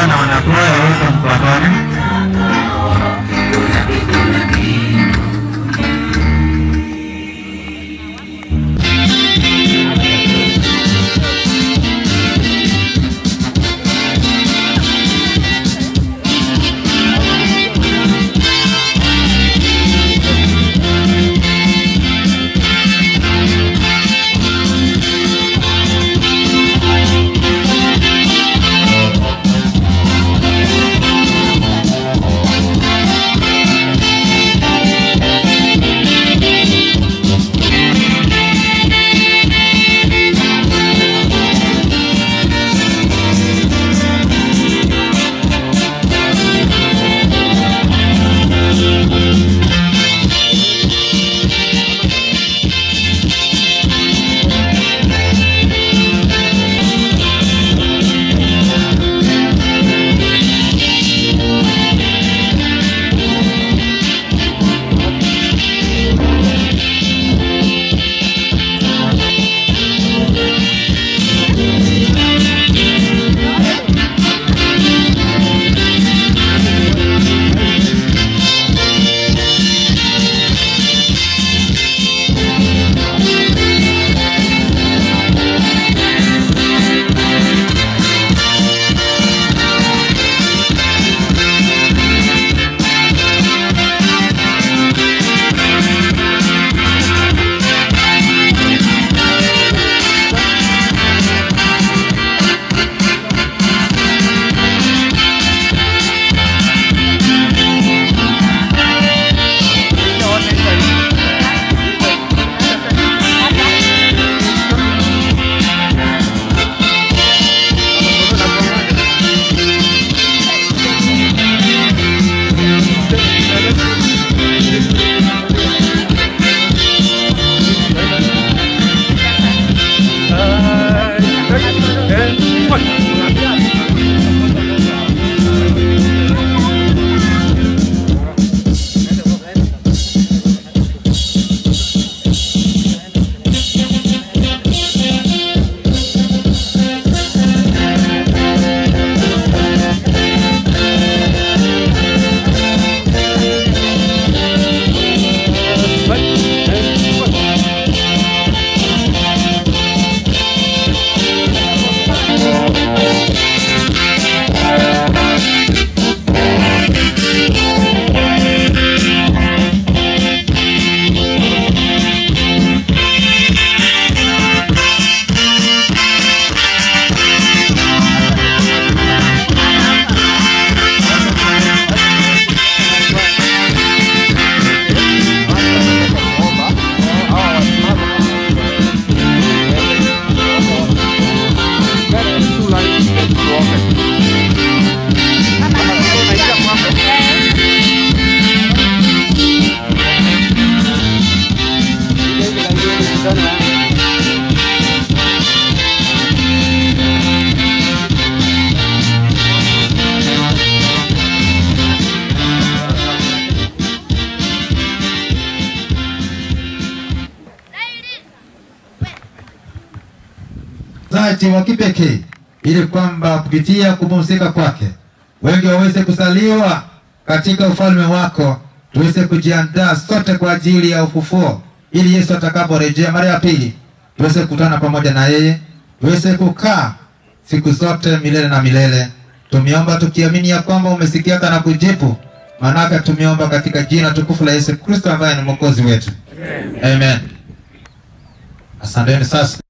kuimba na wanakwaya huko Mpakani. uzaji wa kipekee ili kwamba kupitia kupumzika kwake wengi waweze kuzaliwa katika ufalme wako, tuweze kujiandaa sote kwa ajili ya ufufuo, ili Yesu atakaporejea mara ya pili tuweze kukutana pamoja na yeye, tuweze kukaa siku zote milele na milele. Tumeomba tukiamini ya kwamba umesikia na kujibu, maanake tumeomba katika jina tukufu la Yesu Kristo ambaye ni mwokozi wetu, amen. Asanteni sasa.